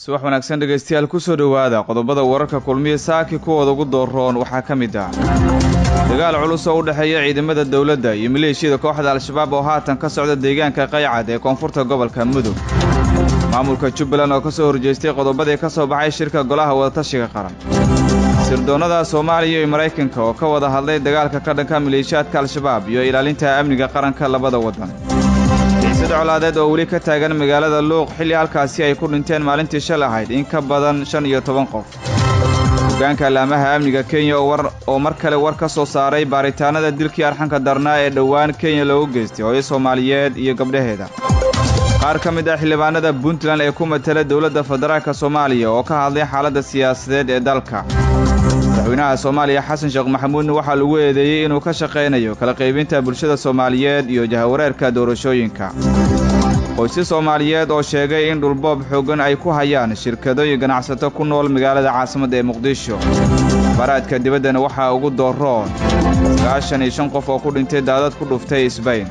subax wanaagsan dhegaystayaal kusoo dhowaada qodobada wararka kulmiya saaki kuwooda ugu dooroon waxaa ka mid ah dagaal culus oo u dhexeeya ciidamada dowladda iyo maleeshiyada kooxda al-shabaab oo haatan ka socda deegaanka qaycad ee koonfurta gobolka mudug maamulka jubbaland oo ka soo horjeestay qodobadii ka soo baxay shirka golaha wadatashiga qaran sirdoonnada soomaaliya iyo maraykanka oo ka wada hadlay dagaalka ka dhanka maleeshiyaadka al-shabaab iyo ilaalinta amniga qaranka labada waddan xiisad colaadeed oo weli ka taagan magaalada luuq xilli halkaasi ay ku dhinteen maalintii shal ahayd in ka badan shan iyo toban qof hogaanka allaamaha amniga kenya oo mar kale war ka soo saaray baaritaanada dilkii arxanka darnaa ee dhowaan kenya loogu geystay hooyo soomaaliyeed iyo gabdhaheeda qaar ka mid ah xildhibaanada puntland ee ku matala dowladda federaalka soomaaliya oo ka hadlay xaaladda siyaasadeed ee dalka madaxweynaha soomaaliya xasan sheekh maxamuudna waxaa lagu eedeeyey inuu ka shaqaynayo kala qaybinta bulshada soomaaliyeed iyo jahawareerka doorashooyinka qoysas soomaaliyeed oo sheegay in dhulboob xooggan ay ku hayaan shirkado iyo ganacsato ku nool magaalada caasimadda ee muqdisho baraadka dibaddana waxaa ugu dooroon sagaashan iyo shan qof oo ku dhintay daadad ku dhuftay isbayn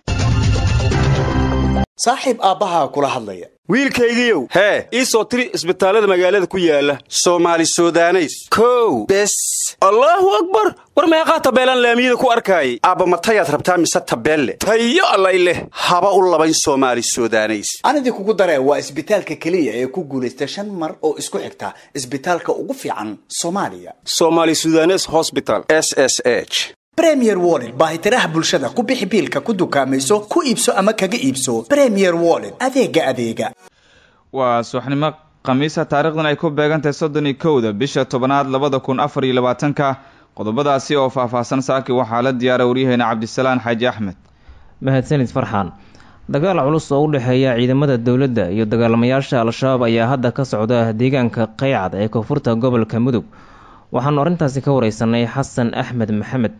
saaxiib aabbahaa kula hadlaya wiilkaygiiow hee ii soo tiri isbitaallada magaalada ku yaala soomaali sudaneys kow bes allaahu akbar war meeqaa tabeelaan laamiyada ku arkaayay aabba matayaad rabtaa mise tabeelle tayo allay leh haba u labayn soomaali sudaneys anidii kugu daree waa isbitaalka keliya ee ku guulaysta shan mar oo isku xigta isbitaalka ugu fiican soomaaliya somaali sudanes hosbital s s h bremier wollet baahitiraha bulshada ku bixi biilka ku dukaamayso ku iibso ama kaga iibso bremier wollet adeega adeega waa subaxnimo khamiisa taarikhdan ay ku beegantahay soddon iyo kowda bisha tobanaad labada kun afar iyo labaatanka qodobadaasi oo faahfaahsan saaki waxaa la diyaara waryaheena cabdisalaan xaaji axmed mahadsanid farxaan dagaal culus oo u dhexeeya ciidamada dowladda iyo dagaalamayaasha al-shabaab ayaa hadda ka socda deegaanka qaycad ee koonfurta gobolka mudug waxaanu arrintaasi ka wareysanay xasan axmed maxamed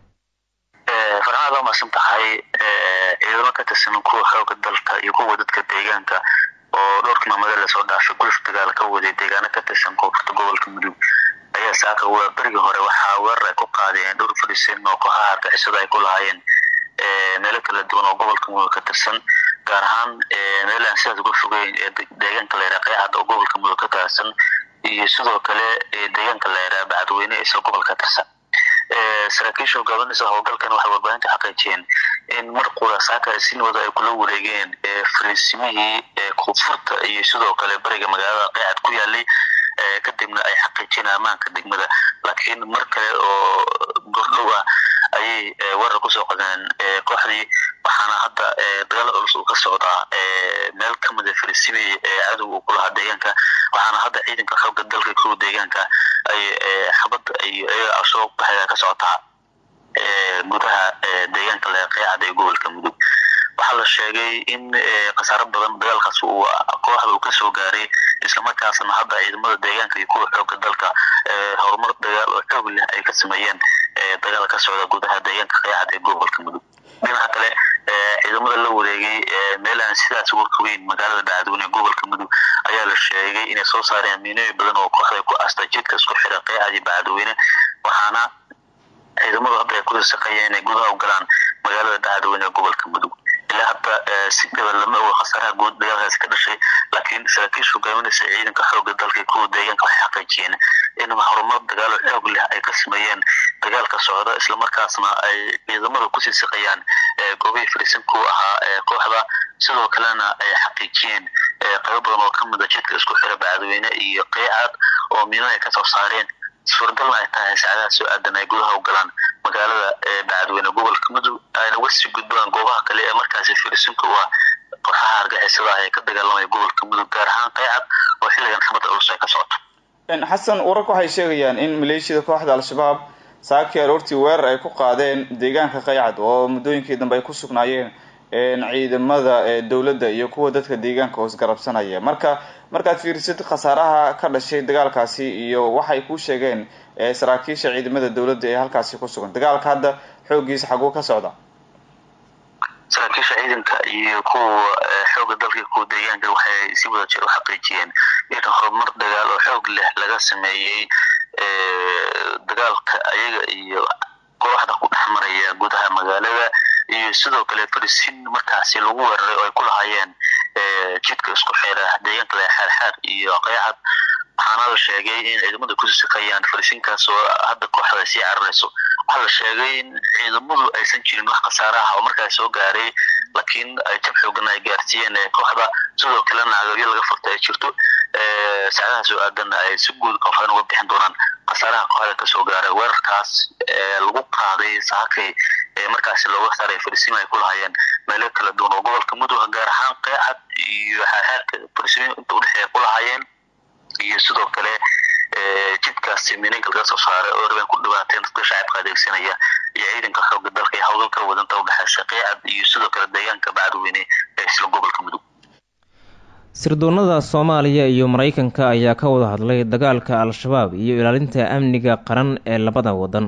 farxaad waa maasan tahay ciidamo ka tirsan kuwa xooga dalka iyo kuwa dadka deegaanka oo dhowrkii maamada lasoo dhaafay guluf dagaal ka waday deegaano ka tirsan koonfurta gobolka mudug ayaa saaka berigii hore waxaa weerar ay ku qaadeen dhowr fadhiisan oo kooxaha argixisada ay ku lahaayeen meelo kala duwan oo gobolka mudug ka tirsan gaar ahaan meel aan sidaas uga fogeyn ee deegaanka la yidhaha qaycad oo gobolka mudug ka tirsan iyo sidoo kale deegaanka la yidhaha bacadweyne isla gobolka tirsan saraakiisha hogaaminaysa howlgalkan waxay warbaahinta xaqiijiyeen in mar qura saaka sinwada ay kula wareegeen fariisimihii koonfurta iyo sidoo kale bariga magaalada qaycad ku yaalay kadibna ay xaqiijiyeen ammaanka degmada laakiin mar kale oo gordhow ah ayay weerar kusoo qadeen kooxdii waxaana hadda dagaal culus uu ka socdaa meel ka mida fariisimihii cadow uu ku lahaa deegaanka waxaana hadda ciidanka xooga dalka kuwa deegaanka ay xabad iyaga soo baxaya ka socotaa gudaha deegaanka leeqeecad ee gobolka mudug waxaa la sheegay in khasaaro badan dagaalkaas uu kooxda uu kasoo gaaray islamarkaasna hadda ciidamada deegaanka iyo kuwa xooga dalka horumar dagaal oo xoog leh ay ka sameeyeen dagaal ka socda gudaha deegaanka qeexad ee gobolka mudug dhinaca kale ciidamada la wareegay meel aan sidaas uga fogeyn magaalada bacadweyne gobolka mudug ayaa la sheegay inay soo saareen miinooyin badan oo kooxda ku asta jidka isku xira qeexad iyo bacadweyne waxaana ciidamadu hadda ay ku saqeeyeen inay gudaha u galaan magaalada bacadweyne ee gobolka mudug ilaa hadda si gaba lama oga khasaaraha guud dagaalkaasi ka dhashay laakiin saraakiisha hogaaminaysa ciidanka xooga dalka kuwa deegaanka waxay xaqiijiyeen in horumar dagaalo xoog leh ay ka sameeyeen dagaalka socda islamarkaasna ay ciidamada kusii siqayaan goobihii fariisan kuwa ahaa kooxda sidoo kalena ay xaqiijiyeen qaybo badan oo ka mida jidka isku xira bacadweyne iyo qeycad oo miino ay kasoo saareen suuragalna ay tahay saacadaha soo aadan ay gudaha u galaan magaalada bacadweyne gobolka mudug ayna uga sii gudbaan goobaha kale ee markaasi fariisinka u ah kooxaha argixisada ah ee ka dagaalamaya gobolka mudug gaar ahaan qeycad oo xilligan xabadda culus ay ka socoto xasan wararka waxay sheegayaan in maleeshiyada kooxda al-shabaab saakii aroortii weerar ay ku qaadeen deegaanka qaycad oo muddooyinkii dambe ay ku sugnaayeen ciidamada dowladda iyo kuwa dadka deegaanka hoos garabsanaya marka markaad fiirisid khasaaraha ka dhashay dagaalkaasi iyo waxay ku sheegeen saraakiisha ciidamada dowladda ee halkaasi ku sugan dagaalka hadda xooggiisa xaguu ka socda saraakiisha ciidanka iyo kuwa xooga dalka kuwa deegaanka waxay si wada jir u xaqiijiyeen in horumar dagaal oo xoog leh laga sameeyey dagaalka ayaga iyo kooxda ku dhex maraya gudaha magaalada iyo sidoo kale farisin markaasi lagu weeraray oo ay ku lahaayeen jidka isku xeera deegaanka xeerxeer iyo qeycad waxaana la sheegay in ciidamadu ku sakayaan farisinkaas oo hadda kooxda sii cararayso waxaa la sheegay in ciidamadu aysan jirin wax khasaare ah oo markaas soo gaaray laakiin ay jab xoogan ay gaarsiiyeen kooxda sidoo kalena agabyo laga furta ay jirto saacadaha soo aadanna ay si guud koonfureen uga bixin doonaan khasaaraha kooxda kasoo gaaray weerarkaas lagu qaaday saakay markaasi looga saaray farisin ay ku lahaayeen meelo kala duwan oo gobolka mudug gaar ahaan qeexad iyo xeerxeerka farisin inta udhexeeya ku lahaayeen iyo sidoo kale jidkaasi mininka laga soo saaray oo rabeen ku dhawaateen dadka shacabka adeegsanaya iyo ciidanka xooga dalka iyo hawlgalka wadanta udhexeysa qeecad iyo sidoo kale deegaanka bacadweyne ee isla gobolka mudug sirdoonada soomaaliya iyo maraykanka ayaa ka wada hadlay dagaalka al-shabaab iyo ilaalinta amniga qaran ee labada wadan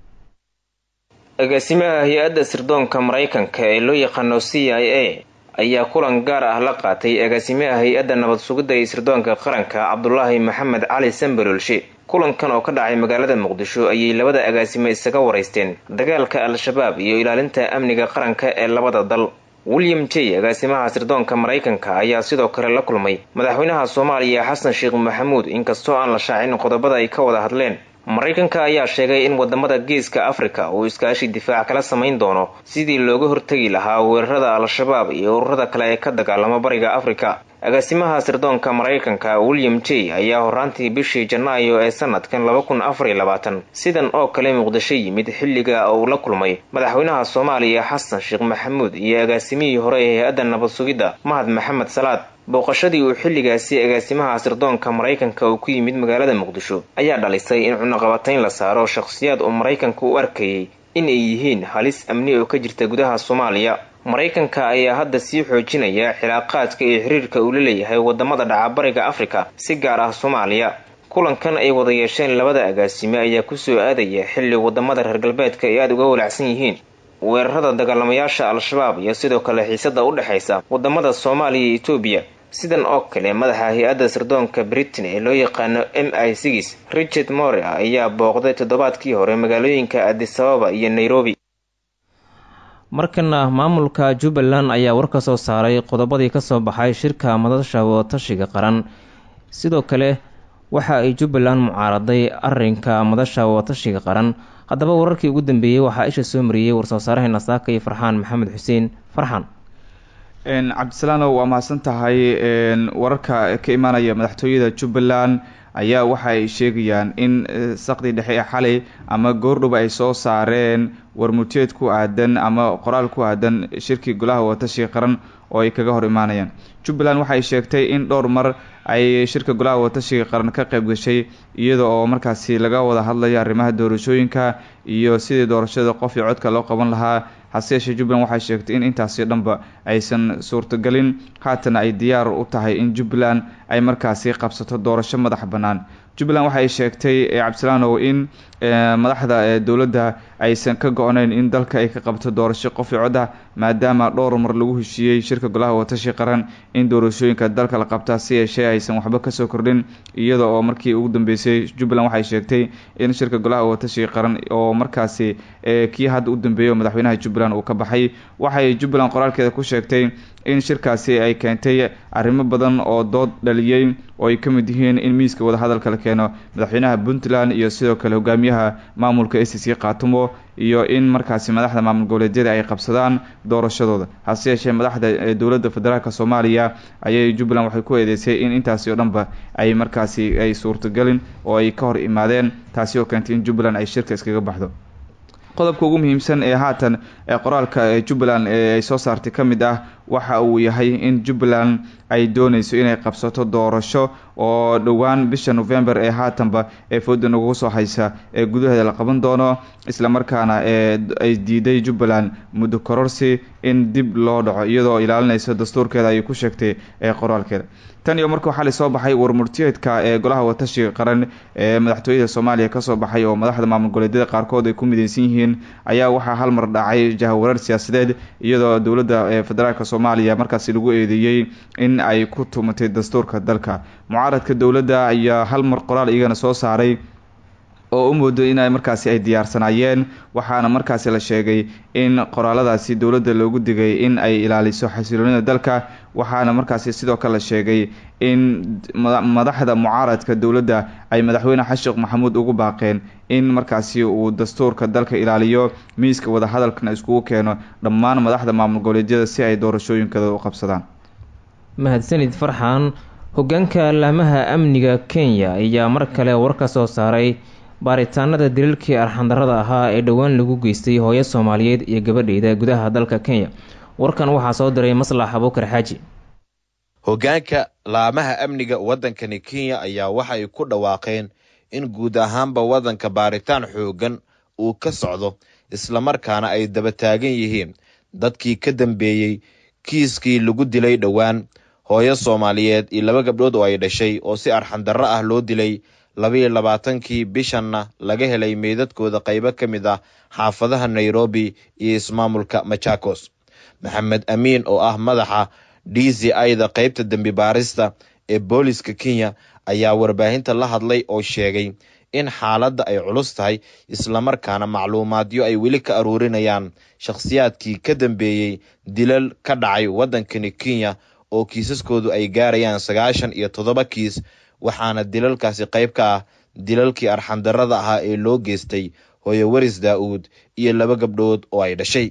agaasimaha hay-adda sirdoonka maraykanka ee loo yaqaano c i a ayaa kulan gaar ah la qaatay agaasimaha hay-adda nabad sugidda iyo sirdoonka qaranka cabdulaahi maxamed cali sambalolshe kulankan oo ka dhacay magaalada muqdisho ayay labada agaasimo isaga waraysteen dagaalka al-shabaab iyo ilaalinta amniga qaranka ee labada dal william j agaasimaha sirdoonka maraykanka ayaa sidoo kale la kulmay madaxweynaha soomaaliya xasan sheekh maxamuud inkastoo aan la shaacin qodobada ay ka wada hadleen maraykanka ayaa sheegay in wadamada geeska afrika uu iskaashi difaac kala samayn doono sidii looga hortegi lahaa weerarada al-shabaab iyo ururada kale ee ka dagaalama bariga afrika agaasimaha sirdoonka maraykanka william j ayaa horaantii bishii janaayo ee sanadkan laba kun afar iyo labaatan sidan oo kale muqdisho yimid xilliga uu la kulmay madaxweynaha soomaaliya xasan sheekh maxamuud iyo agaasimihii hore ee hay-adda nabad sugidda mahad maxamed salaad booqashadii uu xilligaasi agaasimaha sirdoonka maraykanka uu ku yimid magaalada muqdisho ayaa dhalisay in cunaqabatayn la saaro shakhsiyaad uu maraykanka u arkayay in ay yihiin halis amni oo ka jirta gudaha soomaaliya maraykanka ayaa hadda sii xoojinaya xilaaqaadka iyo xiriirka uu la leeyahay wadamada dhacabariga afrika si gaar ah soomaaliya kulankan ay wada yeesheen labada agaasime ayaa kusoo aadaya xilli wadamada reer galbeedka ay aada uga walaacsan yihiin weerarada dagaalamayaasha al-shabaab iyo sidoo kale xiisada u dhexaysa wadamada soomaaliya iyo etoobiya sidan oo kale madaxa hay-adda sirdoonka britain ee loo yaqaano m i sigis richard more ayaa booqday toddobaadkii hore magaalooyinka adisababa iyo nairobi markana maamulka jubbaland ayaa war ka soo saaray qodobadii kasoo baxay shirka madasha wadatashiga qaran sidoo kale waxa ay jubbaland mucaaraday arinka madasha wadatashiga qaran haddaba wararkii ugu dambeeyey waxaa isha soo mariyey war-soo saaraheena saaka iyo farxaan maxamed xuseen farxaan cabdisalaanow waa mahadsan tahay wararka ka imaanaya madaxtooyada jubbaland ayaa waxa ay sheegayaan in saqdii dhexe ee xalay ama goordhow ay soo saareen warmuteed ku aadan ama qoraal ku aadan shirkii golaha wadatashiga qaran oo ay kaga hor imaanayaan jubbaland waxay sheegtay in dhowr mar ay shirka golaha wadatashiga qaran ka qayb gashay iyada oo markaasi laga wada hadlayo arrimaha doorashooyinka iyo sidii doorashada qof iyo codka loo qaban lahaa hase yeeshee jubbaland waxay sheegtay in intaasi dhanba aysan suurtagelin haatana ay diyaar u tahay in jubbaland ay markaasi qabsato doorasho madax bannaan jubbaland waxay sheegtay cabdisalaanow in madaxda dowladda aysan ka go-nayn in dalka ay ka qabto doorasho qof iyo cod ah maadaama dhowr mar lagu heshiiyey shirka golaha watashi qaran in doorashooyinka dalka la qabtaa si yeeshee aysan waxba kasoo kordhin iyada oo markii ugu dambeysay jubbaland waxay sheegtay in shirka golaha watashi qaran oo markaasi kii hadda u dambeeyay oo madaxweynaha jubbaland uu ka baxay waxay jubbaland qoraalkeeda ku sheegtay in shirkaasi ay keentay arrimo badan oo dood dhaliyey oo ay ka mid yihiin in miiska wadahadalka la keeno madaxweynaha puntland iyo sidoo kale hogaamiyaha maamulka a c c khaatumo iyo in markaasi madaxda maamul goboleedyada ay qabsadaan doorashadooda hase yeeshee madaxda dowladda federaalk soomaaliya ayay jubbaland waxay ku eedeysay in intaasi oo dhanba ay markaasi ay suurtagelin oo ay ka hor imaadeen taasi oo keentay in jubbaland ay shirka iskaga baxdo qodobka ugu muhiimsan ee haatan ee qoraalka ee jubbaland ee ay soo saartay ka mid ah waxa uu yahay in jubbaland ay dooneyso inay qabsato doorasho oo dhowaan bisha november ee haatanba ee fooda nagu soo haysa ee gudaheeda la qaban doono islamarkaana ee ay diiday jubbaland muddo kororsi in dib loo dhaco iyadoo ilaalinaysa dastuurkeeda ayay ku sheegtay ee qoraalkeeda tan iyo markuu xali soo baxay warmurtiyeedka ee golaha watashiga qaran ee madaxtooyada soomaaliya kasoo baxay oo madaxda maamul goboleedyada qaarkood ay ku mideysan yihiin ayaa waxaa hal mar dhacay jahawareer siyaasadeed iyadoo dowladda federaalk soomaaliya markaasi lagu eedeeyey in ay ku tumatay dastuurka dalka mucaaradka dowladda ayaa hal mar qoraal iyagana soo saaray oo u moodo in markaasi ay diyaarsanaayeen waxaana markaasi la sheegay in qoraaladaasi dowladda loogu digay in ay ilaaliso xasiloonida dalka waxaana markaasi sidoo kale la sheegay in madaxda mucaaradka dowladda ay madaxweyne xashiikh maxamuud ugu baaqeen in markaasi uu dastuurka dalka ilaaliyo miiska wadahadalkana iskugu keeno dhammaan madaxda maamul goboleedyada si ay doorashooyinkooda u qabsadaan mahadsanid farxan hogaanka laamaha amniga kenya ayaa mar kale war ka soo saaray baaritaanada daliilkii arxandarada ahaa ee dhowaan lagu geystay hooyo soomaaliyeed iyo gabadheeda gudaha dalka kenya warkan waxaa soo diray maslax abuukar xaaji hogaanka laamaha amniga waddankani kenya ayaa waxay ku dhawaaqeen in guud ahaanba waddanka baaritaan xoogan uu ka socdo islamarkaana ay daba taagan yihiin dadkii ka dambeeyey kiiskii lagu dilay dhowaan hooyo soomaaliyeed iyo laba gabdhood oo ay dhashay oo si arxandarro ah loo dilay labaiyo labaatankii bishanna laga helay meydadkooda qaybo ka mid ah xaafadaha nairobi iyo ismaamulka machakos maxamed amiin oo ah madaxa d c ida qaybta dembi baarista ee booliska kenya ayaa warbaahinta la hadlay oo sheegay in xaaladda ay culus tahay islamarkaana macluumaadyo ay weli ka aruurinayaan shakhsiyaadkii ka dambeeyey dilal ka dhacay waddankani kenya oo kiisaskoodu ay gaarayaan sagaashan iyo toddoba kiis waxaana dilalkaasi qayb ka ah dilalkii arxandarrada ahaa ee loo geystay hooyo waris daa-uud iyo laba gabdhood oo ay dhashay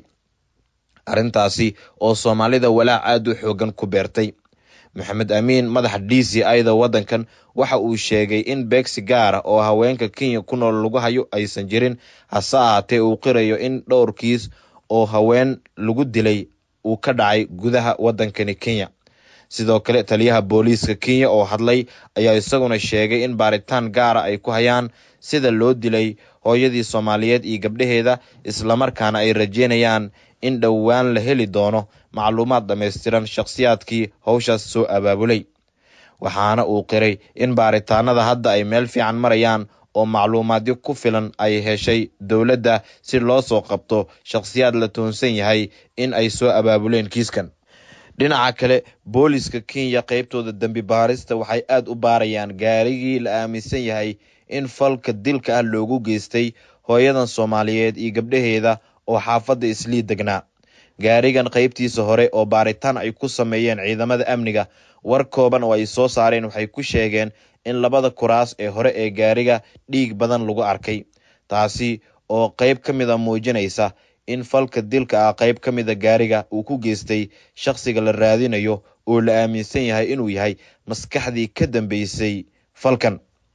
arrintaasi oo soomaalida walaac aad u xoogan ku beertay maxamed amiin madaxa d c ida waddankan waxa uu sheegay in beegsi gaara oo haweenka kenya ku nool lagu hayo aysan jirin hase ahaatee uu qirayo in dhowr kiis oo haween lagu dilay uu ka dhacay gudaha waddankani kenya sidoo kale taliyaha booliiska kenya oo hadlay ayaa isaguna sheegay in baaritaan gaara ay ku hayaan sida loo dilay hooyadii soomaaliyeed iyo gabdhaheeda islamarkaana ay rajeynayaan in dhowaan la heli doono macluumaad dhammaystiran shakhsiyaadkii howshaas soo abaabulay waxaana uu qiray in baaritaanada hadda ay meel fiican marayaan oo macluumaadyo ku filan ay heshay dowladda si loo soo qabto shakhsiyaad la toonsan yahay in ay soo abaabuleen kiiskan dhinaca kale booliska kenya qaybtooda dembi baarista waxay aad u baarayaan gaarigii la aaminsan yahay in falka dilka ah loogu geystay hooyadan soomaaliyeed iyo gabdhaheeda oo xaafadda islii degnaa gaarigan qaybtiisa hore oo baaritaan ay ku sameeyeen ciidamada amniga war kooban oo ay soo saareen waxay ku sheegeen in labada kuraas ee hore ee gaariga dhiig badan lagu arkay taasi oo qayb ka mid a muujinaysa in falka dilka ah qayb ka mida gaariga uu ku geystay shakhsiga la raadinayo oo la aaminsan yahay inuu yahay maskaxdii ka dambeysay falkan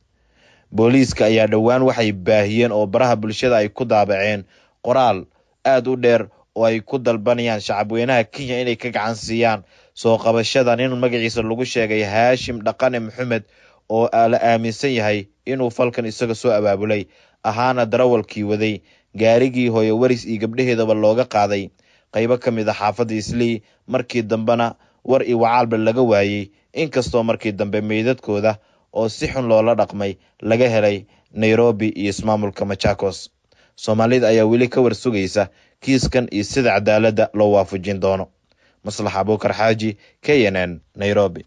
booliiska ayaa dhowaan waxay baahiyeen oo baraha bulshada ay ku daabaceen qoraal aad u dheer oo ay ku dalbanayaan shacabweynaha kenya inay ka gacan siiyaan soo qabashada nin magaciisa lagu sheegay haashim dhaqane maxamed oo la aaminsan yahay inuu falkan isaga soo abaabulay ahaana darawalkii waday gaarigii hooyo waris iyo gabdhaheedaba looga qaaday qaybo ka mid a xaafadda islii markii dambena war iyo wacaalba laga waayey inkastoo markii dambe meydadkooda oo si xun loola dhaqmay laga helay nairobi iyo ismaamulka machakos soomaalida ayaa weli ka war sugaysa kiiskan iyo sida cadaaladda loo waafajin doono maslax abuukar xaaji k n n nairobi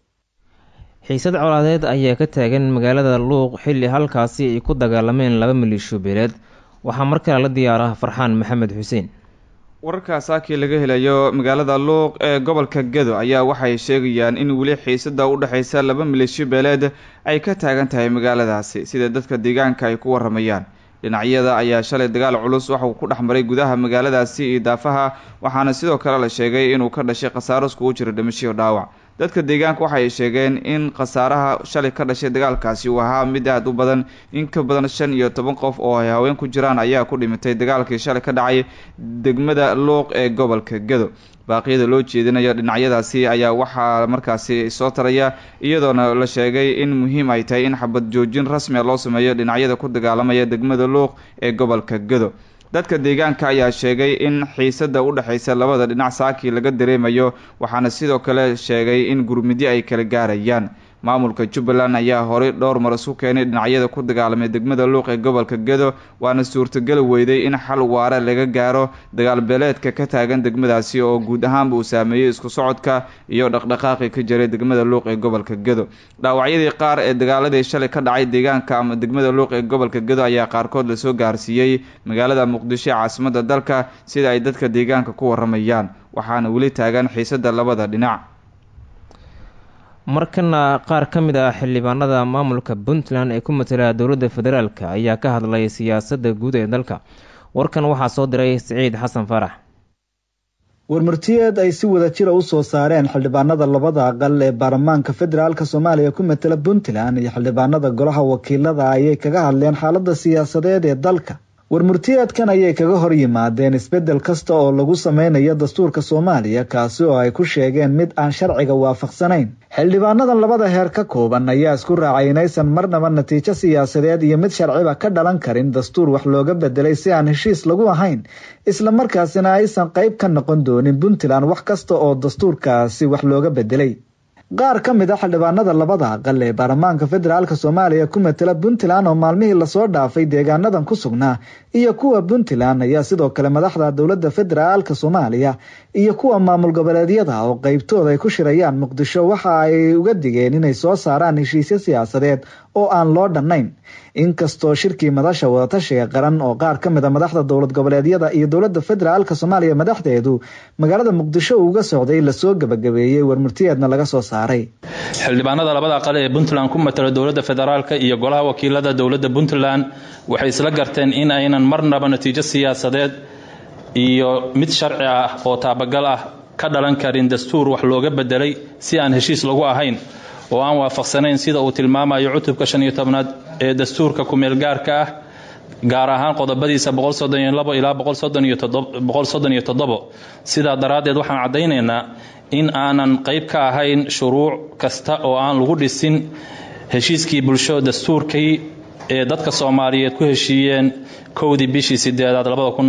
xiisad colaadeed ayaa ka taagan magaalada luuq xilli halkaasi ay ku dagaalameen laba maliisho beeleed waxaa mar kale la diyaaraha farxaan maxamed xuseen wararka saakii laga helayo magaalada luuq ee gobolka gedo ayaa waxay sheegayaan in weli xiisada u dhexaysa laba maleeshiyo beeleed ay ka taagan tahay magaaladaasi sida dadka deegaanka ay ku waramayaan dhinacyada ayaa shalay dagaal culus waxauu ku dhex maray gudaha magaaladaasi iyo daafaha waxaana sidoo kale la sheegay inuu ka dhashay khasaaro iskugu jiro dhimashiyo dhaawac dadka deegaanka waxay sheegeen in khasaaraha shalay ka dhashay dagaalkaasi uu ahaa mid aad u badan in ka badan shan iyo toban qof oo ay haween ku jiraan ayaa ku dhimatay dagaalkii shalay ka dhacay degmada luuq ee gobolka gedo baaqyada loo jeedinayo dhinacyadaasi ayaa waxaa markaasi soo taraya iyadoona la sheegay in muhiim ay tahay in xabad joojin rasmia loo sameeyo dhinacyada ku dagaalamaya degmada luuq ee gobolka gedo dadka deegaanka ayaa sheegay in xiisada u dhexaysa labada dhinac saakii laga dareemayo waxaana sidoo kale sheegay in gurmidyo ay kala gaarayaan maamulka jubbaland ayaa horey dhowr mar isu keenay dhinacyada ku dagaalamay degmada luuq ee gobolka gedo waana suurtageli weyday in xal waare laga gaaro dagaalbeeleedka ka taagan degmadaasi oo guud ahaanba uu saameeyey isku socodka iyo dhaqdhaqaaqii ka jiray degmada luuq ee gobolka gedo dhaawacyadii qaar ee dagaaladii shalay ka dhacay deegaanka ama degmada luuq ee gobolka gedo ayaa qaarkood lasoo gaarsiiyey magaalada muqdisho ee caasimada dalka sida ay dadka deegaanka ku waramayaan waxaana weli taagan xiisada labada dhinac markana qaar ka mid ah xildhibaanada maamulka puntland ee ku matala dowladda federaalk ayaa ka hadlay siyaasadda guud ee dalka warkan waxaa soo diray siciid xasan farax warmartiyeed ay si wada jira u soo saareen xildhibaanada labada aqal ee baarlamaanka federaalk soomaaliya ku matala puntland iyo xildhibaanada golaha wakiilada ayay kaga hadleen xaalada siyaasadeed ee dalka warmurtiyeedkan ayay kaga hor yimaadeen isbeddel kasta oo lagu sameynayo dastuurka soomaaliya kaasi oo ay ku sheegeen mid aan sharciga waafaqsanayn xildhibaanadan labada heer ka kooban ayaa isku raacay inaysan marnaba natiijo siyaasadeed iyo mid sharciba ka dhalan karin dastuur wax looga bedelay si aan heshiis lagu ahayn islamarkaasina aysan qayb ka noqon doonin puntland wax kasta oo dastuurkaasi wax looga bedelay qaar ka mid a xildhibaanada labada aqal ee baarlamaanka federaalk soomaaliya ku matala puntland oo maalmihii lasoo dhaafay deegaanadan ku sugnaa iyo kuwa puntland ayaa sidoo kale madaxda dowladda federaalk soomaaliya iyo kuwa maamul goboleedyada oo qeybtooda ay ku shirayaan muqdisho waxa ay uga digeen inay soo saaraan heshiisyo siyaasadeed oo aan loo dhannayn inkastoo shirkii madasha wadatashiga qaran oo qaar ka mid a madaxda dowlad goboleedyada iyo dowladda federaalk soomaaliya madaxdeedu magaalada muqdisho uuga socday lasoo gabagabeeyey warmurtiyeedna laga soo saaray xildhibaanada labada aqal ee puntland ku matala dowladda federaalk iyo golaha wakiilada dowladda puntland waxay isla garteen in aynan marnaba natiijo siyaasadeed iyo mid sharci ah oo taabagal ah ka dhalan karin dastuur wax looga bedelay si aan heshiis lagu ahayn oo aan waafaqsanayn sida uu tilmaamayo cutubka shan iyo tobnaad ee dastuurka ku-meelgaarka ah gaar ahaan qodobadiisa ilaa sidaa daraaddeed waxaan caddaynaynaa in aanan qayb ka ahayn shuruuc kasta oo aan lagu dhisin heshiiskii bulsho dastuurkii ee dadka soomaaliyeed ku heshiiyeen kowdii bishii sideedaad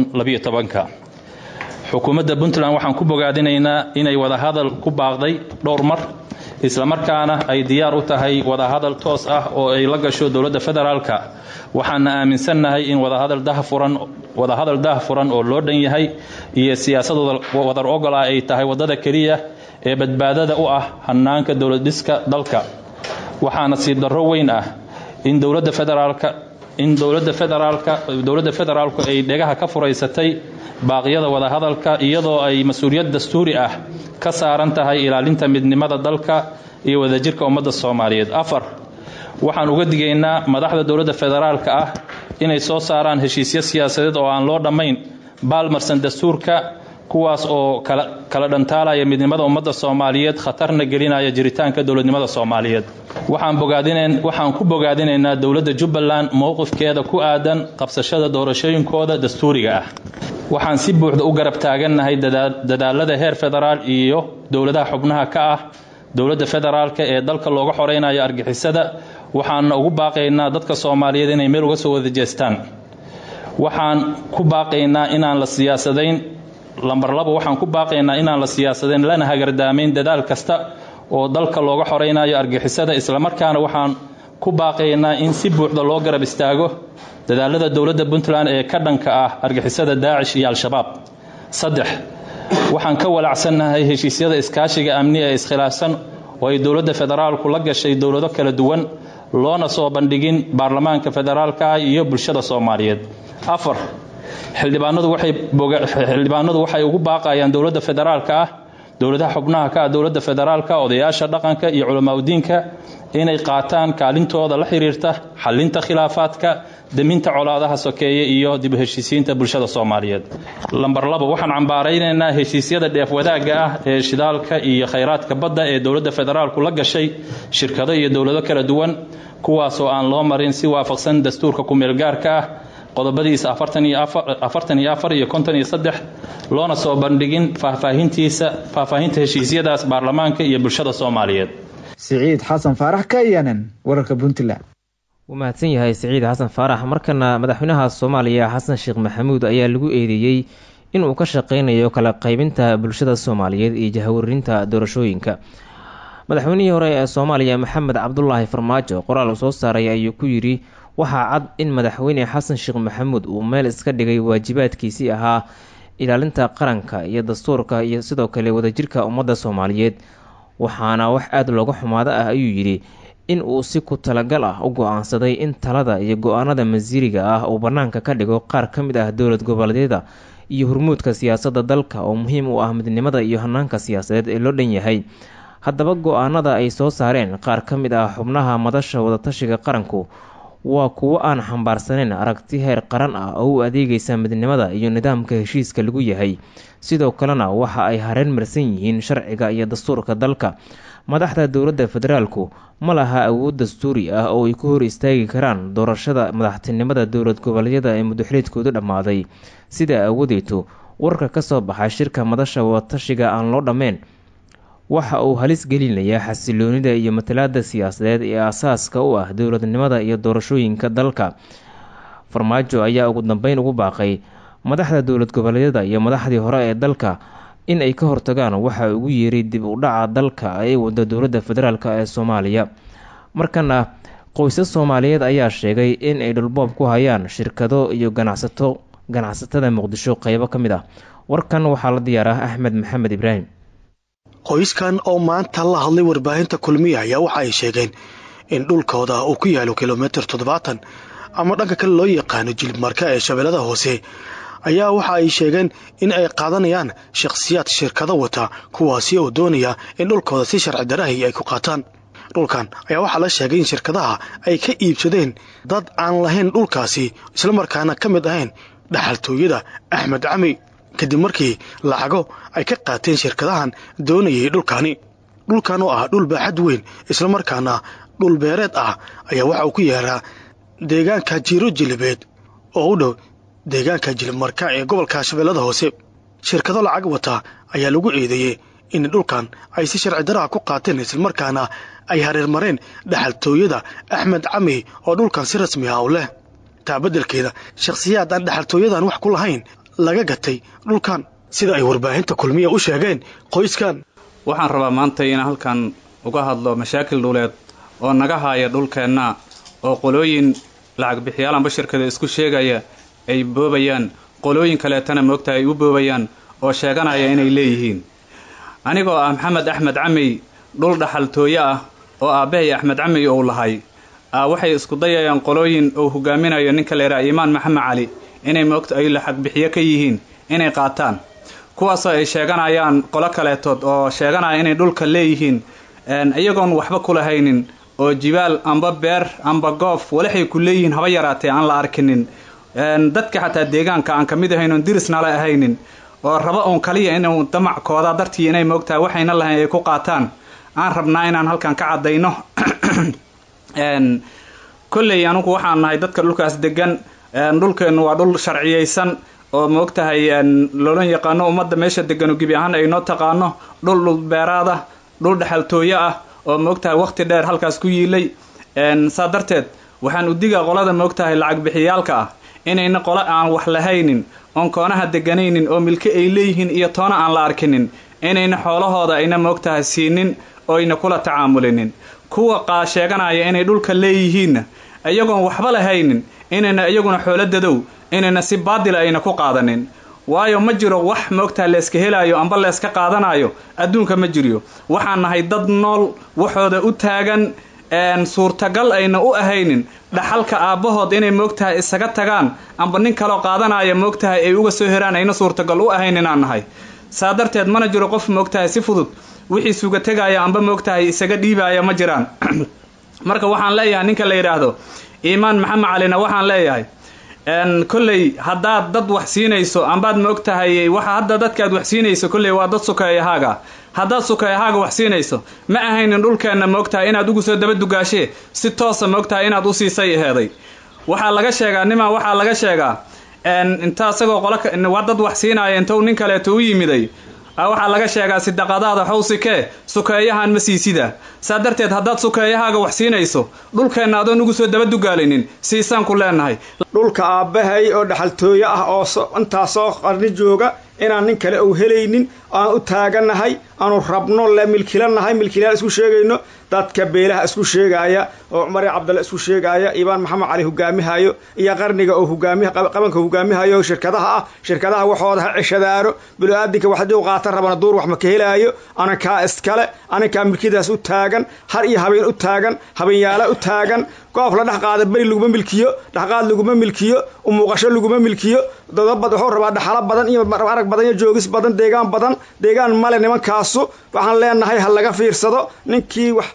xukuumadda puntland waxaan ku bogaadinaynaa inay wadahadal ku baaqday dhowr mar islamarkaana ay diyaar u tahay wadahadal toos ah oo ay la gasho dowladda federaalka waxaana aaminsannahay in wadahadal dah furan oo loo dhan yahay iyo siyaasad wadar ogol ah ay tahay waddada keliya ee badbaadada u ah hanaanka dowladdhiska dalka waxaana siib darro weyn ah in dowladda federaalka in dowladda federaalka dowladda federaalku ay dhegaha ka furaysatay baaqyada wadahadalka iyadoo ay mas-uuliyad dastuuri ah ka saaran tahay ilaalinta midnimada dalka iyo wadajirka ummadda soomaaliyeed afar waxaan uga digaynaa madaxda dowladda federaalka ah inay soo saaraan heshiisyo siyaasadeed oo aan loo dhammayn baalmarsan dastuurka kuwaas oo kala dhantaalaya midnimada ummadda soomaaliyeed khatarna gelinaya jiritaanka dowladnimada soomaaliyeed waxaan ku bogaadinaynaa dowladda jubbaland mowqifkeeda ku aadan qabsashada doorashooyinkooda dastuuriga ah waxaan si buuxda u garab taagannahay dadaalada heer federaal iyo dowladaha xubnaha ka ah dowladda federaalka ee dalka looga xoreynayo argixisada waxaana ugu baaqaynaa dadka soomaaliyeed inay meel uga soo wada jeestaan waxaan ku baaqaynaa inaan la siyaasadayn lambar labo waxaan ku baaqaynaa inaan la siyaasadayn lana hagardaamayn dadaal kasta oo dalka looga xoreynayo argixisada islamarkaana waxaan ku baaqaynaa in si buuxda loo garab istaago dadaalada dowladda puntland ee ka dhanka ah argixisada daacish iyo al-shabaab saddex waxaan ka walacsannahay heshiisyada iskaashiga amni ee iskhilaafsan oo ay dowladda federaalku la gashay dowlado kala duwan loona soo bandhigin baarlamaanka federaalka ah iyo bulshada soomaaliyeed afar xildhibaanadu waxay ugu baaqayaan dowladda federaalka ah dowladaha xubnaha ka ah dowladda federaalka odayaasha dhaqanka iyo culamaauddiinka inay qaataan kaalintooda la xiriirta xalinta khilaafaadka deminta colaadaha sokeeye iyo dib u heshiisiinta bulshada soomaaliyeed lambar labo waxaan cambaaraynaynaa heshiisyada dheef wadaagga ah ee shidaalka iyo khayraadka badda ee dowladda federaalku la gashay shirkado iyo dowlado kala duwan kuwaasoo aan loo marin si waafaqsan dastuurka ku-meelgaarka ah qodobadiisa afartan iyo afar iyo konton iyo saddex loona soo bandhigin faahfaahintiisa faahfaahinta heshiisyadaas baarlamaanka iyo bulshada soomaaliyeed siciid xasan faarax ka yanan wararka puntland wuu mahadsan yahay siciid xasan faarax markana madaxweynaha soomaaliya xasan sheekh maxamuud ayaa lagu eedeeyey inuu ka shaqeynayo kala qaybinta bulshada soomaaliyeed iyo jahwarinta doorashooyinka madaxweynihii hore ee soomaaliya maxamed cabdulaahi farmaajo qoraal uu soo saaray ayuu ku yidhi waxaa cad in madaxweyne xasan sheekh maxamuud uu meel iska dhigay waajibaadkiisii ahaa ilaalinta qaranka iyo dastuurka iyo sidoo kale wadajirka ummadda soomaaliyeed waxaana wax aada looga xumaado ah ayuu yidhi in uu si ku talagal ah u go-aansaday in talada iyo go-aanada masiiriga ah uu bannaanka ka dhigo qaar ka mid ah dowlad goboleedyada iyo hormuudka siyaasadda dalka oo muhiim u ah midnimada iyo hanaanka siyaasadeed ee loo dhan yahay haddaba go-aanada ay soo saareen qaar ka mid ah xubnaha madasha wadatashiga qaranku waa kuwo aan xambaarsaneyn aragti heer qaran ah oo u adeegaysa midnimada iyo nidaamka heshiiska lagu yahay sidoo kalena waxa ay hareen marsan yihiin sharciga iyo dastuurka dalka madaxda dowladda federaalku ma laha awood dastuuri ah oo ay ku hor istaagi karaan doorashada madaxtinimada dowlad goboleedyada ee mudaxiliedkoodu dhammaaday sidaa awadeeto warka ka soo baxay shirka madasha wadatashiga aan loo dhammeyn waxa uu halis gelinayaa xasiloonida iyo matalaada siyaasadeed ee aasaaska u ah dowladnimada iyo doorashooyinka dalka farmaajo ayaa ugu dambeyn ugu baaqay madaxda dowlad goboleedyada iyo madaxdii hore ee dalka in ay ka hortagaan waxa ugu yeeray dib u dhaca dalka ee wada dowladda federaalk ee soomaaliya markana qoysas soomaaliyeed ayaa sheegay in ay dhulboob ku hayaan shirkado iyo ganacsato ganacsatada muqdisho qeybo ka mid ah warkan waxaa la diyaaraa axmed maxamed ibraahim qoyskan oo maanta la hadlay warbaahinta kulmiya ayaa waxa ay sheegeen in dhulkooda uu ku yaalo kilomitir toddobaatan ama dhanka kale loo yaqaano jilibmarka ee shabeellada hoose ayaa waxa ay sheegeen in ay qaadanayaan shakhsiyaad shirkado wata kuwaasi oo doonaya in dhulkooda si sharci darahi ay ku qaataan dhulkan ayaa waxaa la sheegay in shirkadaha ay ka iibsadeen dad aan lahayn dhulkaasi islamarkaana ka mid ahayn dhaxaltooyada axmed cami kadib markii lacago ay ka qaateen shirkadahan doonayay dhulkani dhulkan oo ah dhul baaxad weyn islamarkaana dhul beereed ah ayaa waxa uu ku yeeraa deegaanka jiiro jilibeed oo u dhow deegaanka jilibmarka ee gobolka shabeellada hoose shirkado lacag wata ayaa lagu eedeeyey in dhulkan ay si sharci daraha ku qaateen islamarkaana ay hareermareen dhaxaltooyada axmed cami oo dhulkan si rasmi ah u leh taa beddelkeeda shakhsiyaad aan dhaxaltooyadan wax ku lahayn laga gatay dhulkan sida ay warbaahinta kulmiya u sheegeen qoyskan waxaan rabaa maanta inaan halkan uga hadlo mashaakil dhuleed oo naga haaya dhulkeenna oo qolooyin lacag bixiyaalan bashirkada isku sheegaya ay boobayaan qolooyin kaleetana moogta ay u boobayaan oo sheeganaya inay leeyihiin anigoo ah maxamed axmed camey dhul dhaxaltooyo ah oo aabbahay axmed camey ou lahay waxay isku dayayaan qolooyin uu hogaaminayo ninka leeraa iimaan maxamed cali inay moogta ay lacag bixiyo ka yihiin inay qaataan kuwaasoo ay sheeganayaan qolo kaleetood oo sheeganaya inay dhulka leeyihiin iyagoon waxba ku lahaynin oo jibaal amba beer amba goof walaxay ku leeyihiin haba yaraatee aan la arkinin dadka xataa deegaanka aan ka mid ahayn oon dirisnala ahaynin oo raba uun kaliya inuu damackooda dartii inay moogtahay waxayna lahayn ay ku qaataan aan rabnaa inaan halkan ka caddayno kolley anugu waxaan nahay dadka dhulkaas degan dhulkeennu waa dhul sharciyeysan oo moogtahay loolan yaqaano ummadda meesha deganu gebi ahaan ay noo taqaano dhul dhul beeraad ah dhul dhexaltooyo ah oo moogtahay wakhti dheer halkaas ku yiilay saa darteed waxaan udigaa qolada moogtahay lacag bixiyaalka ah inayna qolo aan wax lahaynin oon koonaha deganaynin oo milke ay leeyihiin iyo toona aan la arkinin inayna xoolahooda ayna moogtahay siinin oyna kula tacaamulinin kuwa qaa sheeganaya inay dhulka leeyihiinna iyagoon waxba lahaynin inayna iyaguna xoolo dadow inayna si baadila ayna ku qaadanin waayo ma jiro wax moogtaha layska helaayo amba layska qaadanayo adduunka ma jiryo waxaan nahay dad nool waxooda u taagan suurtagal ayna u ahaynin dhaxalka aabbahood inay moogtahay isaga tagaan amba nin kaloo qaadanaya moogtahay ay uga soo heraan ayna suurtagal u ahayn inaan nahay saa darteed mana jiro qof moogtahay si fudud wixii suga tegaya amba moogtahay isaga dhiibaya ma jiraan marka waxaan leeyahay ninka la yidhaahdo iimaan maxamed calina waxaan leeyahay kolley haddaad dad wax siinayso ambaad moogtahay waxa hadda dadkaad wax siinayso kolley waa dad sukeeyahaaga haddaad sukeeyahaaga wax siinayso ma ahaynin dhulkeenna moogtahay inaad ugu soo daba dugaashee si toosa moogtahay inaad u siisay aheeday waxaa laga sheegaa nimaa waxaa laga sheegaa inta isagoo qolo waa dad wax siinaya intuu nin kaleeto u yimiday waxaa laga sheegaa sidaqadaada xawsikee sukeeyahan ma siisida saa darteed haddaad sukeeyahaaga wax siinayso dhulkeenna adoon ugu soo daba dugaalinin siisaan ku leenahay dhulka aabbahay oo dhaxaltooye ah oo intaasoo qarni jooga inaan nin kale ou helaynin aan u taaganahay aanu rabno le milkilanahay milkilayaal isku sheegayno dadka beelaha isku sheegaaya oo cumar cabdalle isku sheegaaya ibaan maxamed cali hogaamihayo iyo qarniga oo hogaami qabanka hogaamihayo shirkadaha ah shirkadaha waxooda ha ceshadaano bilo-aadinka wax haddii u qaatan rabana duur wax ma ka helaayo anankaa iskale anankaa milkidaas u taagan har iyo habeen u taagan habeenyaala u taagan goof la dhex qaada beri laguma milkiyo dhexqaad laguma milkiyo umuuqasho laguma milkiyo dadabad wuxuu rabaa dhaxalo badan iyo arag badan iyo joogis badan deegaan badan deegaan male nimankaasu waxaan leenahay ha laga fiirsado ninkii wax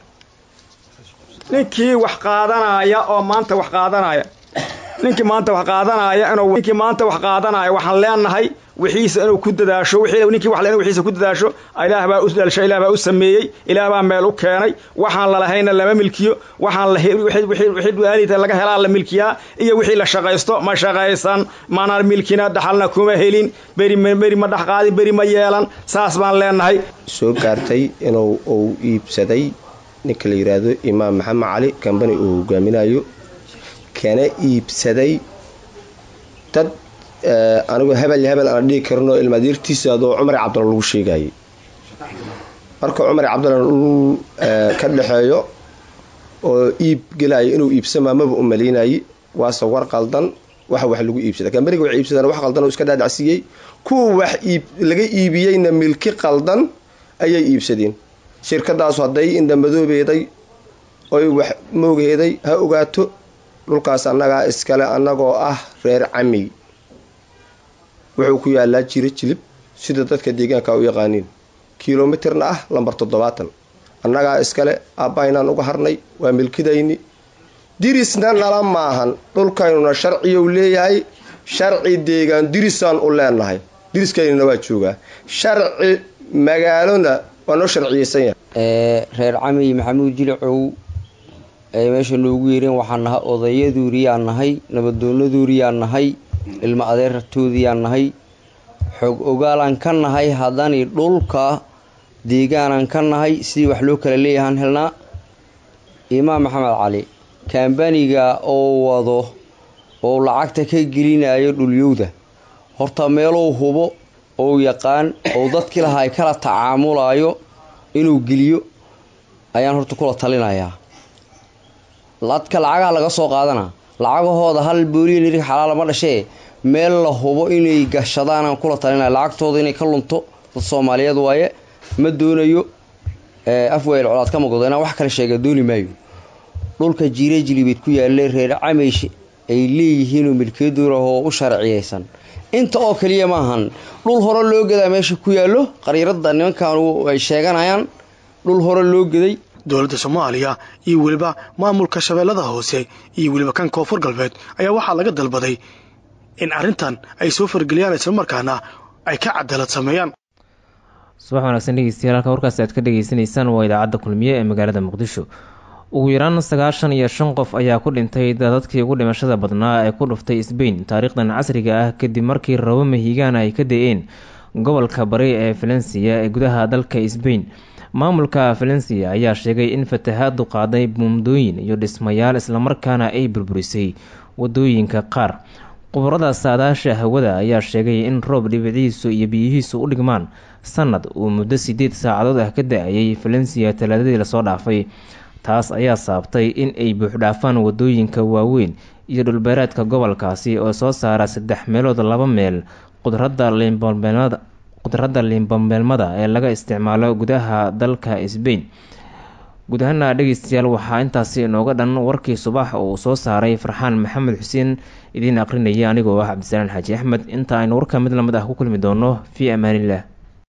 ninkii wax qaadanaya oo maanta wax qaadanaya ninkii maanta wax qaadanaya inuu ninkii maanta wax qaadanaya waxaan leenahay wixiisa inuu ku dadaasho wixii ninkii wax inuu wixiisa ku dadaasho ilaah baa u dhalisho ilaah baa u sameeyey ilaah baa meel u keenay waxaan la lahayna lama milkiyo waxaan la wixii wixii du'aanita laga helaa la milkiyaa iyo wixii la shaqaysto ma shaqaysan mana milkina dhaxalna kuma helin beri beri ma dhaxqaadi beri ma yeelan saas baan leenahay soo gaartay inuu uu iibsaday ninka la yidhaahdo imaam maxamed cali kambani uu hogaaminayo kana iibsaday dad anigu hebel hebel aan dhihi karno ilmaadiirtiisa adoo cumar cabdalla lagu sheegayay marka cumar cabdalla dhul ka dhexeeyo oo iib gelaya inuu iibsamaa maba u malaynayay waase war qaldan waxa wax lagu iibsada kambaniga wax iibsadaan wax qaldan oo iska dhaadhacsiiyey kuwa wax iib laga iibiyeyna milki qaldan ayay iibsadeen shirkadaasu hadday indhamadoobeeday oy wax moogheeday ha ogaato dhulkaas annagaa iskale annagoo ah reer camiy wuxuu ku yaalaa jiro jilib sida dadka deegaanka u yaqaaniin kilomitirna ah lambar toddobaatan annagaa iskale aabbahaynaan uga harnay waa milkidayni dirisna nala maahan dhulkaynuna sharciyou leeyahay sharci deegaan dirisaan u leenahay diriskaynuna waa joogaa sharci magaalona waa noo sharciyeysan yahay reer camiy maxamuud jilicow ay meesha noogu yeereen waxaan nahay odayaduuriyaan nahay nabadoonaduuriyaan nahay ilmo adeertoodiyaan nahay xoog ogaalaan ka nahay haddani dhulka deegaanaan ka nahay sidii wax loo kala leeyahaan helnaa imaam maxamed cali kambaniga oo wado oo lacagta ka gelinayo dhulyowda horta meelou hubo ou yaqaan ou dadkii lahaa ay kala tacaamulayo inuu geliyo ayaan horta kula talinayaa dadka lacagaha laga soo qaadana lacagahooda hal booliya nirig xalaala ma dhashee meel la hubo inay gashadaanaan kula talinaya lacagtooda inay ka lunto dad soomaaliyeed waaye ma doonayo afweyl colaad ka magodo inaan wax kale sheega dooni maayo dhulka jiire jilibeed ku yaalle reer cameysh ay leeyihiinoo milkiyaduurahoo u sharciyeysan inta oo keliya maahan dhul hore loo gadaa meesha ku yaallo qariirada nimankan ay sheeganayaan dhul hore loo gaday dowladda soomaaliya iyo weliba maamulka shabeellada hoose iyo weliba kan koonfur galbeed ayaa waxaa laga dalbaday in arrintan ay soo fargeliyaan islamarkaana ay ka cadaalad sameeyaan subax wanaagsan dhegeystayaal halka warkaasi aad ka dhagaysanaysaan waa idaacadda kulmiye ee magaalada muqdisho ugu yaraan sagaashan iyo shan qof ayaa ku dhintay dadadkii ugu dhimashada badnaa ee ku dhuftay sbain taariikhdan casriga ah kadib markii rabo mahigaana ay ka da-een gobolka bari ee valensiya ee gudaha dalka sbain maamulka valensiya ayaa sheegay in fatahaadu qaaday buumdooyin iyo dhismayaal islamarkaana ay burburisay wadooyinka qaar qubarada saadaasha hawada ayaa sheegay in roob dhibiciisu iyo biyihiisu u dhigmaan sanad uu muddo sideed saacadood ah ka da-ayay valensiya talaadadii lasoo dhaafay taas ayaa saabtay in ay buuxdhaafaan wadooyinka waaweyn iyo dhulbeereedka gobolkaasi oo soo saara saddex meelood laba meel qudradda liinbambeelmada qudradda liinbambeelmada ee laga isticmaalo gudaha dalka sbain guud ahaana dhegeystayaal waxaa intaasi inooga dhan warkii subax uu soo saaray farxaan maxamed xuseen idiin aqrinaya anigoo ah cabdisalaan xaaji axmed inta aynu warka mid lamid ah ku kulmi doono fii amaaniillah